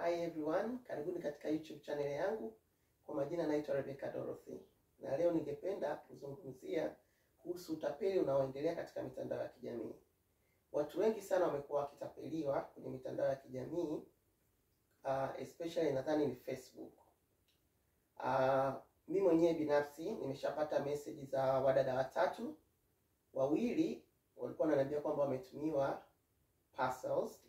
Hi everyone, karibuni katika YouTube channel yangu. Kwa majina naitwa Rebecca Dorothy, na leo ningependa kuzungumzia kuhusu utapeli unaoendelea katika mitandao ya kijamii. Watu wengi sana wamekuwa wakitapeliwa kwenye mitandao ya kijamii uh, especially nadhani ni Facebook. Uh, mi mwenyewe binafsi nimeshapata message za wadada watatu, wawili walikuwa wananiambia kwamba wametumiwa parcels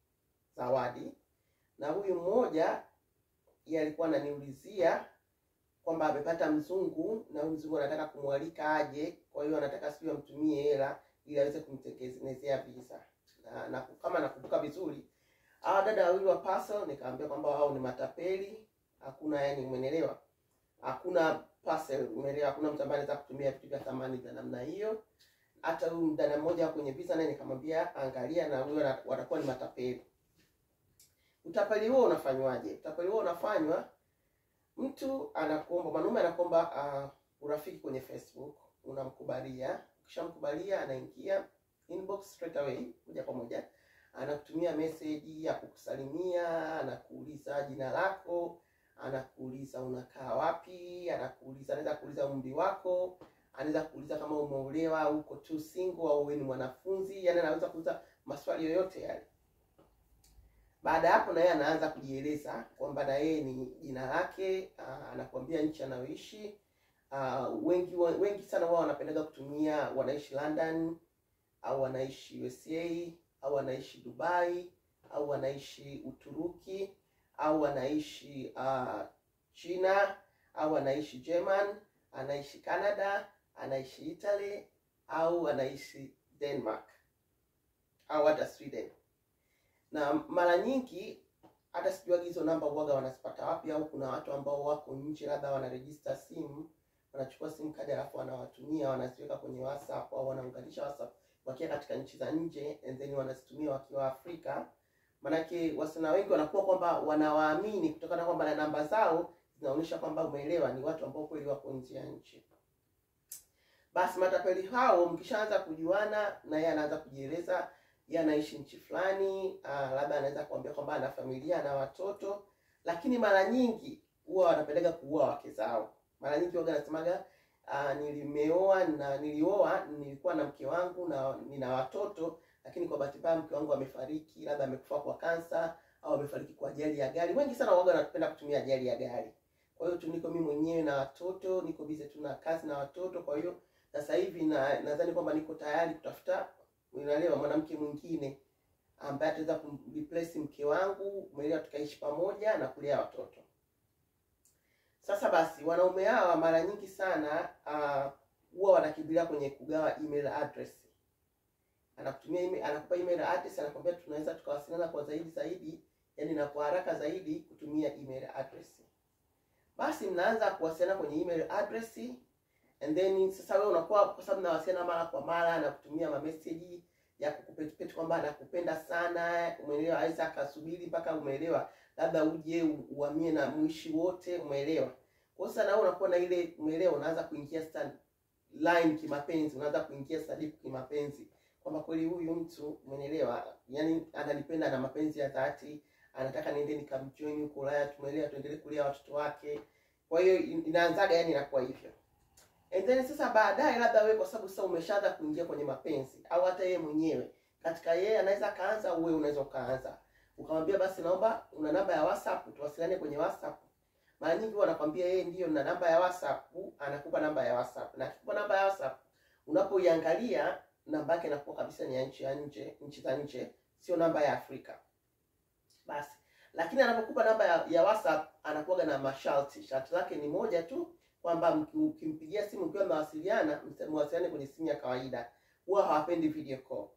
zawadi na huyu mmoja yeye alikuwa ananiulizia kwamba amepata mzungu na huyu mzungu anataka kumwalika aje, kwa hiyo anataka sijui amtumie hela ili aweze kumtengenezea visa na, na kama nakumbuka vizuri hawa dada wawili wa parcel nikamwambia kwamba wao ni matapeli, hakuna yani, umeelewa, hakuna parcel, umeelewa, hakuna mtu ambaye anaweza kutumia vitu vya thamani vya namna hiyo. Hata huyu mdada mmoja kwenye visa naye nikamwambia angalia, na huyo watakuwa ni matapeli. Utapeli huo unafanywaje? Utapeli huo unafanywa, mtu anakuomba, mwanaume anakuomba uh, urafiki kwenye Facebook, unamkubalia. Ukishamkubalia anaingia inbox straight away, moja kwa moja, anakutumia message ya kukusalimia, anakuuliza jina lako, anakuuliza unakaa wapi, anakuuliza, anaweza kuuliza umri wako, anaweza kuuliza kama umeolewa, uko tu single au wewe ni mwanafunzi, yani anaweza kuuliza maswali yoyote yale. Baada ya hapo na yeye anaanza kujieleza kwamba na yeye ni jina lake, uh, anakuambia nchi anayoishi. Uh, wengi wengi sana wao wanapendaga kutumia wanaishi London au wanaishi USA au wanaishi Dubai au wanaishi Uturuki au wanaishi uh, China au wanaishi German, anaishi Canada, anaishi Italy au anaishi Denmark au hata Sweden na mara nyingi hata sijuagi hizo namba uwaga wanazipata wapi, au kuna watu ambao wako nje, labda wanaregister simu, wanachukua simu kadi alafu wanawatumia, wanaziweka kwenye WhatsApp au wanaunganisha WhatsApp wakiwa katika nchi za nje, and then wanazitumia wakiwa Afrika. Manake wasichana wengi wanakuwa kwamba wanawaamini kutokana kwamba na namba zao zinaonyesha kwamba, umeelewa, ni watu ambao kweli wako nje ya nchi. Basi matapeli hao mkishaanza kujuana, na yeye anaanza kujieleza yeye anaishi nchi fulani, labda anaweza kuambia kwamba ana familia na watoto, lakini mara nyingi huwa wanapeleka kuua wake zao. Mara nyingi waga anasemaga nilimeoa na nilioa, nilikuwa na mke wangu na nina watoto, lakini kwa bahati mbaya mke wangu amefariki, labda amekufa kwa kansa au amefariki kwa ajali ya gari. Wengi sana waga wanapenda kutumia ajali ya gari. Kwa hiyo tu niko mimi mwenyewe na watoto, niko busy tu na kazi na watoto, kwa hiyo sasa hivi na nadhani kwamba niko tayari kutafuta unaelewa mwanamke mwingine ambaye ataweza kumreplace mke wangu, umeelewa, tukaishi pamoja na kulea watoto. Sasa basi, wanaume hawa mara nyingi sana huwa uh, wanakimbilia kwenye kugawa email address. Anakutumia email, anakupa email address, anakwambia tunaweza tukawasiliana kwa zaidi zaidi, yani na kwa haraka zaidi kutumia email address. Basi mnaanza kuwasiliana kwenye email address and then sasa wewe unakuwa kwa sababu nawasiliana mara kwa mara na kutumia ma message ya kukupetipeti kwamba anakupenda sana, umeelewa, aweza akasubiri mpaka umeelewa, labda uje uhamie na mwishi wote, umeelewa. Kwa sasa na wewe unakuwa na ile, umeelewa, unaanza kuingia stand line kimapenzi, unaanza kuingia sadifu kimapenzi kwamba kweli huyu mtu, umeelewa, yani ananipenda na mapenzi ya dhati, anataka niende nikamjoin huko Ulaya, tumeelewa, tuendelee kulea watoto wake. Kwa hiyo inaanzaga, yani inakuwa hivyo. And then sasa baadaye labda wewe kwa sababu sasa umeshaanza kuingia kwenye mapenzi au hata yeye mwenyewe katika yeye anaweza kaanza, wewe unaweza ukaanza ukamwambia, basi naomba una namba ya WhatsApp tuwasiliane kwenye WhatsApp. Mara nyingi wanakwambia yeye ndiyo na namba ya WhatsApp, anakupa namba ya WhatsApp na akikupa namba ya WhatsApp, unapoiangalia namba yake inakuwa kabisa ni ya nchi ya nje, nchi za nje, sio namba ya Afrika. Basi lakini anapokupa namba ya, ya WhatsApp anakuwa na masharti. Sharti lake ni moja tu kwamba ukimpigia simu mkiwa mnawasiliana, mwasiliane kwenye simu ya kawaida, huwa hawapendi video call.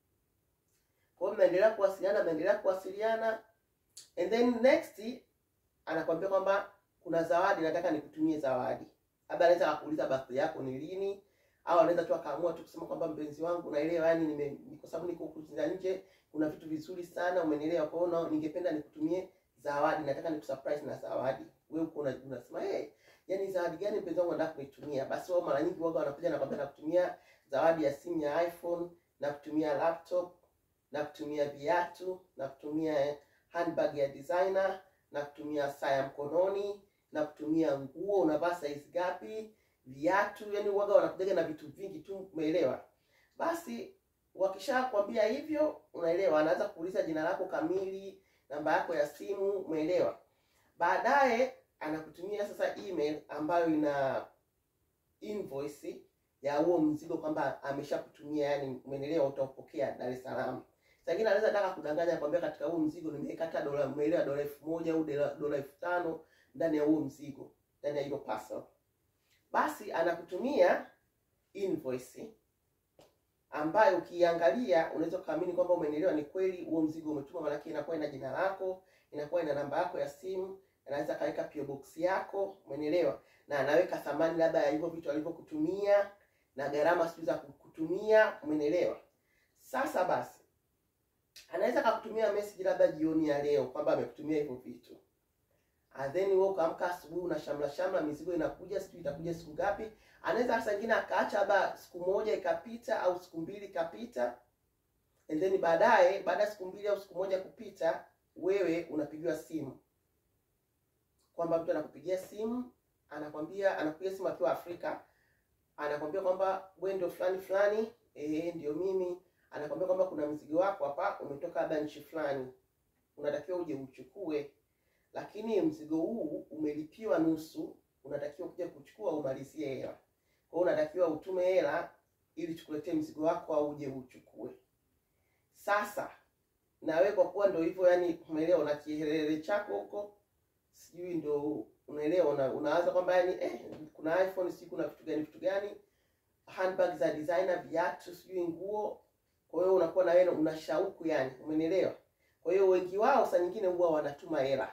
Kwa hiyo mnaendelea kuwasiliana, mnaendelea kuwasiliana, and then next anakwambia kwamba kuna zawadi, nataka nikutumie zawadi. Labda anaweza akakuuliza birthday yako ni lini, au anaweza tu akaamua tu kusema kwamba mpenzi wangu, naelewa yani nime kwa sababu niko huku nje, kuna vitu vizuri sana, umenielewa, kwa hiyo ningependa nikutumie zawadi, nataka nikusurprise na zawadi. Wewe uko unasema hey, yaani zawadi gani mpenzi wangu anataka kunitumia? Basi wao mara nyingi waga wanakuja na kwambia nakutumia zawadi ya simu ya iPhone, na kutumia laptop, na kutumia viatu, na kutumia handbag ya designer, na kutumia saa ya mkononi, na kutumia nguo, unavaa size gapi, viatu, yani uwaga wanakujaga na vitu vingi tu, umeelewa? Basi wakishakwambia hivyo, unaelewa, anaanza kuuliza jina lako kamili, namba yako ya simu, umeelewa? Baadaye anakutumia sasa email ambayo ina invoice ya huo mzigo kwamba ameshakutumia, yani umeelewa, utaupokea Dar es Salaam. Sangine anaweza taka kudanganya kwambia katika huo mzigo nimeweka hata dola, umeelewa, dola elfu moja au dola dola elfu tano ndani ya huo mzigo, ndani ya hilo parcel. Basi anakutumia invoice ambayo ukiangalia unaweza kuamini kwamba umeelewa, ni kweli huo mzigo umetuma, maanake inakuwa ina jina lako, inakuwa ina namba yako ya simu, anaweza kaweka PO box yako, umeelewa, na anaweka thamani labda ya hivyo vitu alivyokutumia na gharama sijui za kukutumia, umeelewa. Sasa basi anaweza akakutumia message labda jioni ya leo kwamba amekutumia hivyo vitu, and then wewe ukaamka asubuhi una shamla shamla, mizigo inakuja, sijui itakuja siku ngapi. Anaweza saa ingine akaacha labda siku moja ikapita au siku mbili ikapita, and then baadaye, baada ya siku mbili au siku moja kupita, wewe unapigiwa simu kwamba mtu anakupigia simu, anakwambia, anakupigia simu akiwa Afrika, anakwambia kwamba wewe ndio fulani fulani, eh, ndio mimi anakwambia kwamba kuna mzigo wako hapa umetoka labda nchi fulani, unatakiwa uje uchukue, lakini mzigo huu umelipiwa nusu, unatakiwa kuja kuchukua umalizie hela. Kwa hiyo unatakiwa utume hela ili tukuletee mzigo wako au uje uchukue. Sasa na wewe kwa kuwa ndio hivyo, yani umeelewa, una kihelele chako huko, sijui ndio unaelewa, una, unaanza kwamba yani eh, kuna iPhone sijui kuna vitu gani vitu gani, handbag za designer, viatu, sijui nguo kwa hiyo unakuwa na wewe una shauku yani, umenielewa? Kwa hiyo wengi wao saa nyingine huwa wanatuma hela,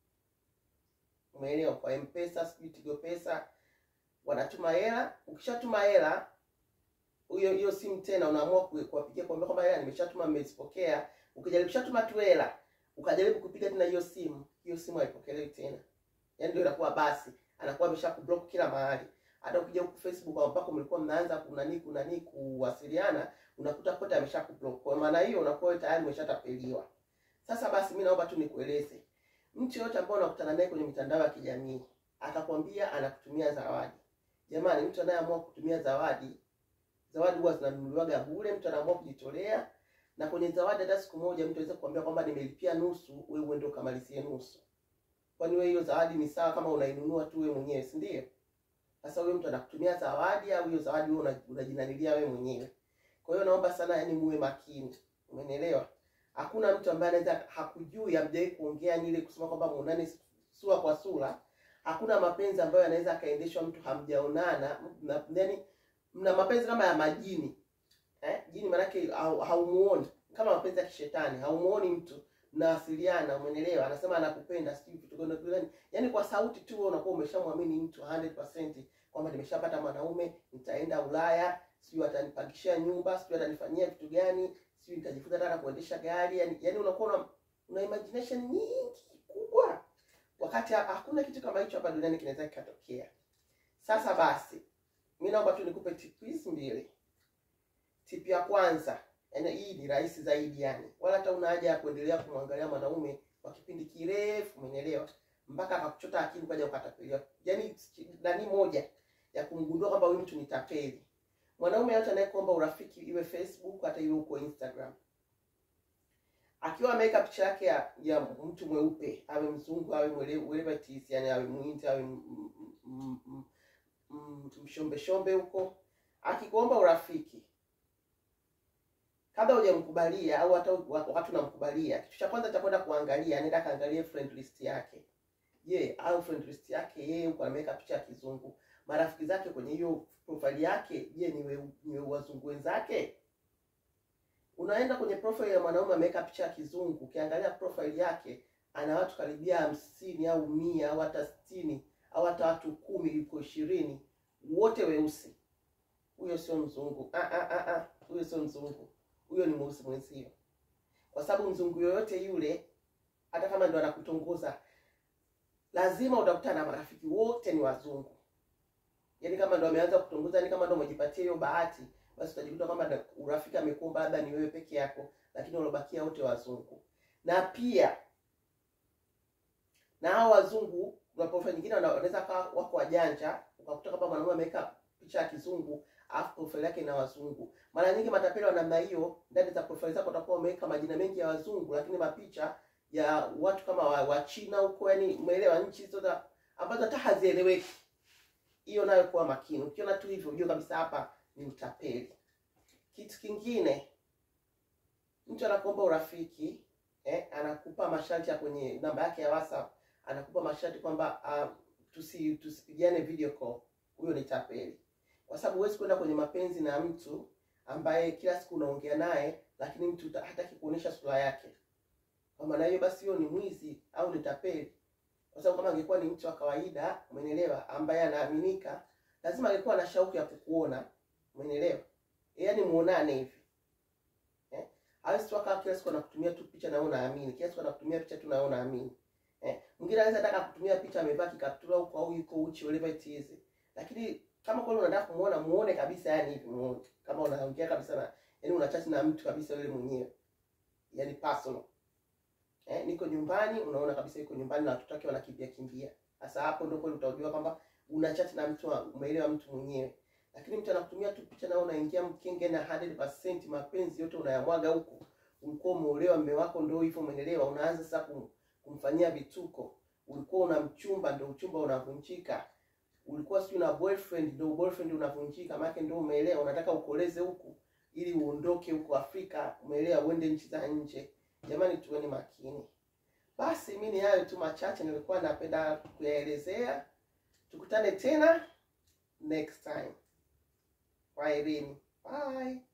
umeelewa? Kwa M-Pesa, sijui Tigo Pesa, wanatuma hela. Ukishatuma hela hiyo hiyo simu tena unaamua kuwapigia kuambia kwamba hela nimeshatuma, mmezipokea. Ukijaribu shatuma tu hela, ukajaribu kupiga tena hiyo simu, hiyo simu haipokelewi tena, yaani ndio inakuwa basi, anakuwa ameshakublock kila mahali. Hata ukija huku Facebook ambako mlikuwa mnaanza kunani kunani kuwasiliana unakuta kote amesha kublock. Kwa maana hiyo unakuwa tayari umeshatapeliwa. Sasa basi, mimi naomba tu nikueleze, mtu yote ambaye unakutana naye kwenye mitandao ya kijamii akakwambia anakutumia zawadi, jamani, mtu anayeamua kutumia zawadi, zawadi huwa zinanunuliwaga bure, mtu anaamua kujitolea. Na kwenye zawadi, hata siku moja mtu aweza kukwambia kwamba nimelipia nusu, wewe uende ukamalizie nusu. Kwani wewe hiyo zawadi ni sawa kama unainunua tu wewe mwenyewe, si ndio? Sasa huyo mtu anakutumia zawadi au hiyo zawadi wewe unajinanilia wewe mwenyewe? Kwa hiyo naomba sana, yani muwe makini, umenielewa? Hakuna mtu ambaye anaweza hakujui, hamjawahi kuongea ni ile kusema kwamba muonane sura kwa sura. Hakuna mapenzi ambayo yanaweza akaendeshwa mtu hamjaonana, yaani mna mapenzi kama ya majini eh? Jini maanake haumuoni, kama mapenzi ya kishetani, haumuoni mtu, mnawasiliana, umenielewa? Anasema anakupenda, sijui vitu gani, yaani kwa sauti tu unakuwa umeshamwamini mtu 100% kwamba nimeshapata mwanaume, nitaenda Ulaya sijui atanipangishia nyumba, sijui atanifanyia vitu gani, sijui nitajifunza hata kuendesha gari. Yani, yani unakuwa una, una imagination nyingi kubwa, wakati hakuna kitu kama hicho hapa duniani kinaweza kikatokea. Sasa basi, mimi naomba tu nikupe tip hizi mbili. Tip ya kwanza, yani hii ni rahisi zaidi, yani wala hata una haja ya kuendelea kumwangalia mwanaume kwa kipindi kirefu, umenielewa, mpaka akakuchota akili ukaja ukatapeliwa. Yani nani moja ya kumgundua kwamba huyu mtu ni tapeli mwanaume yote anayekuomba urafiki iwe Facebook hata iwe huko Instagram, akiwa ameweka picha yake ya, ya mtu mweupe, awe mzungu awe wherever it is, yani awe mwindi awe mshombe shombe huko, akikuomba urafiki, kabla hujamkubalia au hata wakati unamkubalia, kitu cha kwanza cha kwenda kuangalia, anaenda kaangalie friend list yake. Je, au friend list yake yeye huko ameweka picha ya kizungu marafiki zake kwenye hiyo profile yake, je, ni we, ni wazungu wenzake? Unaenda kwenye profile ya mwanaume ameweka picha ya kizungu, ukiangalia profile yake ana watu karibia hamsini au mia au hata sitini au hata watu kumi yuko ishirini, wote weusi. Huyo sio mzungu. Ah, ah, ah, ah. Huyo sio mzungu, huyo ni mweusi mwenzio, kwa sababu mzungu yoyote yule, hata kama ndo anakutongoza, lazima utakutana na marafiki wote ni wazungu yaani kama ndo ameanza kutongoza, yani kama ndo umejipatia hiyo bahati, basi utajikuta kwamba urafiki amekuomba labda ni wewe peke yako, lakini walobakia wote wazungu. Na pia na hao wazungu na profile nyingine wana- wanaweza kawa wako wajanja ukakuta kama mwanamume ameweka picha ya kizungu alafu profile yake ina wazungu mara nyingi matapeli wa namna hiyo ndani za profile zako utakuwa umeweka majina mengi ya wazungu lakini mapicha ya watu kama wa, wa China huko yani umeelewa nchi hizo za ambazo hata hazieleweki hiyo nayo kuwa makini ukiona tu hivyo ujue kabisa hapa ni utapeli kitu kingine mtu anakuomba urafiki eh, anakupa masharti ya kwenye namba yake ya whatsapp anakupa masharti kwamba uh, tusi tusipigiane video call huyo ni tapeli kwa sababu huwezi kwenda kwenye mapenzi na mtu ambaye kila siku unaongea naye lakini mtu uta- hataki kuonyesha sura yake kwa maana hiyo basi huyo ni mwizi au ni tapeli kwa sababu kama angekuwa ni mtu wa kawaida umenielewa ambaye anaaminika lazima angekuwa na shauku ya kukuona umenielewa yaani muonane hivi eh? hawezi tu akawa kila siku anakutumia tu picha na wewe unaamini kila siku anakutumia picha tu na wewe unaamini eh? mwingine anaweza taka kutumia picha amevaa kikaptura huko au yuko uchi whatever it is lakini kama kweli unataka kumuona muone kabisa yani hivi muone kama unaongea kabisa na yani unachat na mtu kabisa yule mwenyewe yani personal eh, niko nyumbani unaona kabisa yuko nyumbani na watoto wake wanakimbia kimbia sasa hapo ndio kweli utajua kwamba unachat na mtu wa- umeelewa mtu mwenyewe lakini mtu anakutumia tu picha na wewe unaingia mkenge na 100% mapenzi yote unayamwaga huko ulikuwa umeolewa mme wako ndio hivyo umeelewa unaanza sasa kum, kumfanyia vituko ulikuwa una mchumba ndio uchumba unavunjika ulikuwa sijui na boyfriend ndio boyfriend unavunjika maana ndio umeelewa unataka ukoleze huku ili uondoke huko Afrika umeelewa uende nchi za nje jamani tuweni makini basi mi ni hayo tu machache nilikuwa napenda kuyaelezea tukutane tena next time kwaherini bye